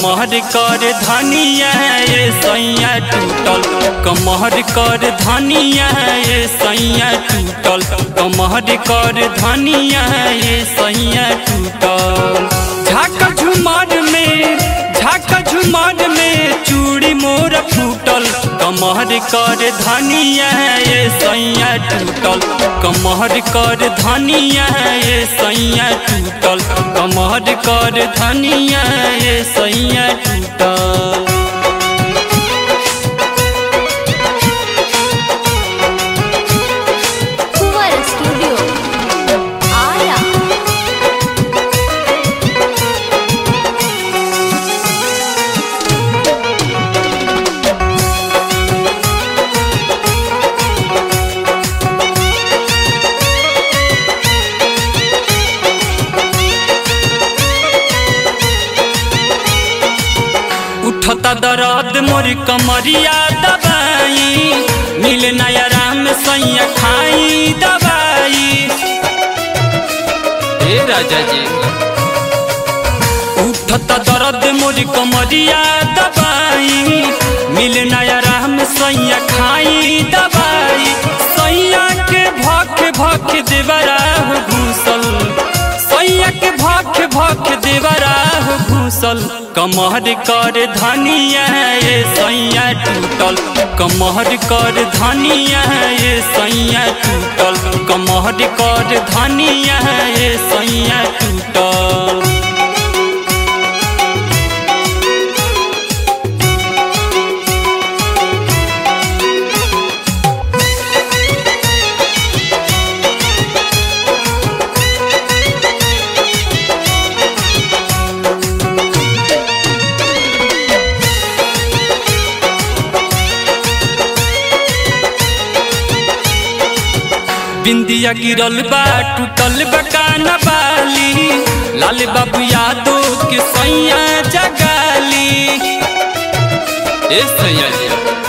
कमहर कर धनिया ये सैया टूटल कमहर कर धनिया ये सैया टूटल कमहर कर धनिया ये सैया टूटल झाका झुमार में झाका झुमार में चूड़ी मोर फूटल कमहर कर धनिया ये सैया टूटल कमहर कर धनिया ये सैया टूटल कमहर कर धनिया ये सैया टूटल कुंवर स्टूडियो आया उठता दर्द मोर कमरिया दबाई मिल नया राम सैया खाई दवाई हे राजा जी उठता दर्द मोर कमरिया दबाई मिल नया राम सैया खाई दवाई सैया के भख भख देवरा घूसल सैया के भख भख देवरा घूसल कमहर कर धनिया ये सैया टूटल कमहर कर धनिया ये सैया टूटल कमहर कर धनिया ये सैया टूटल बिंदिया गिरल बा टूटल बा काना बाली लाल बाबू यादव के सैया जगाली हे सैया जी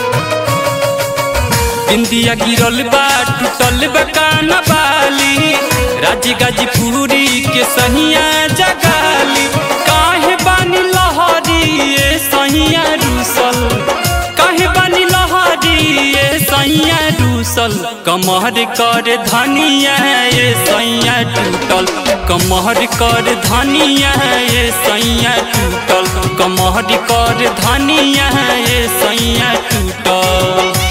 बिंदिया गिरल बा टूटल बा काना बाली राजी गाजीपुरी के सहिया जगाली काहे बानी लहरी ये सहिया रूसल काहे बानी लहरी ये सैया रूसल कमहर कर धनिया ये सैया टूटल कमहर कर धनिया ये सैया टूटल कमहर कर धनिया ये सैया टूटल